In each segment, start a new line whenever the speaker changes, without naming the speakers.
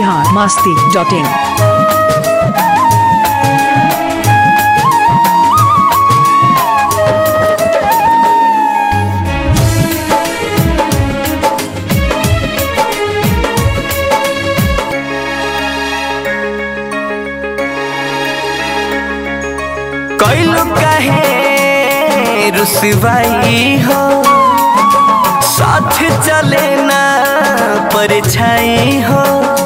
Bihar Masti dot in
कैलू कहे रुसवाई हो साथ चले ना परछाई हो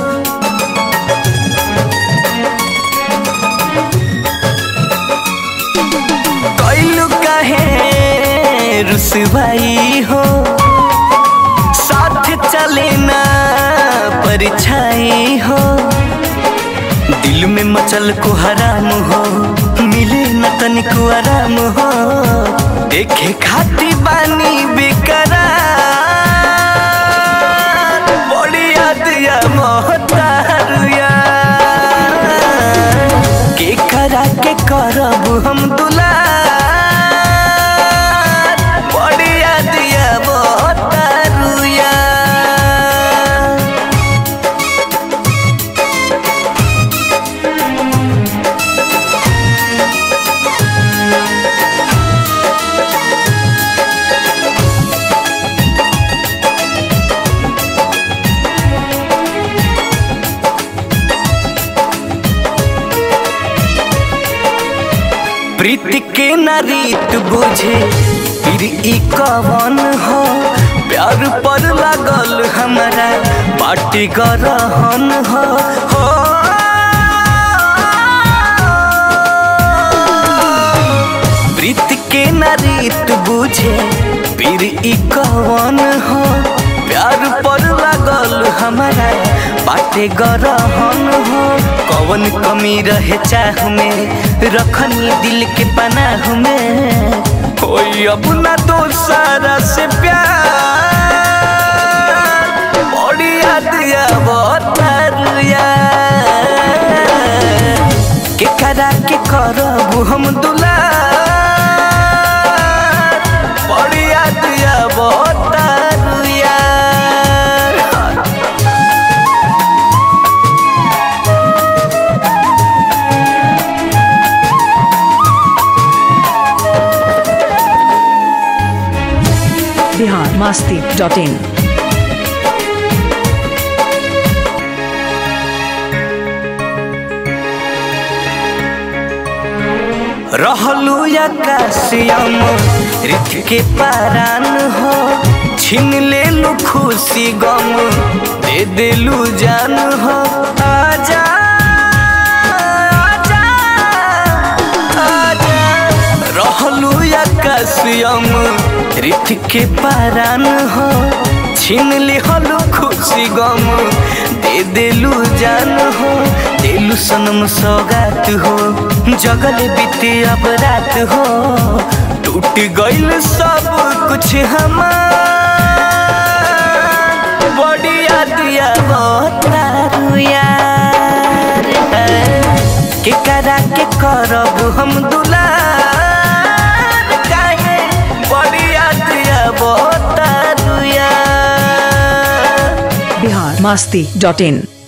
कैलू कहे रुसवाई हो साथ चले ना परछाई हो दिल में मचल को हराम हो मिले न तनिको आराम हो देखे खाती बानी बेकरार बड़ी याद या मोहतार यार के करा के करब हम दुलार बड़ी याद या मोहतार यार प्रीति के न रीत बुझे फिर ई कवन हो प्यार पर लागल हमारा पार्टी गरहन हो हो प्रीति के न रीत बुझे फिर ई कवन हो प्यार पर लागल हमारा बाटे गरहन हो कवन कमी रहे चाह में रखनी दिल के पनाह में कोई अब ना तो सारा से प्यार बड़ी याद या बहुत यार के करा के करब हम दुलार बड़ी याद या बहुत यार
बिहार मास्ती डॉट इन
रहलू आकाशियम रिथ के पारान हो छीन लेलू खुशी गम दे देलू जान हो आजा आजा आजा रहलू आकाशियम रिथ के पारान हो छीन लिहलू खुशी गम दे देलू जान हो देलू सनम सौगात हो जगल बीते अब रात हो टूट गइल सब कुछ हमार बड़ी याद या बहुत यार के करा के करब हम दुलार काहे बड़ी याद या बहुत यार
बिहार मास्ती डॉट इन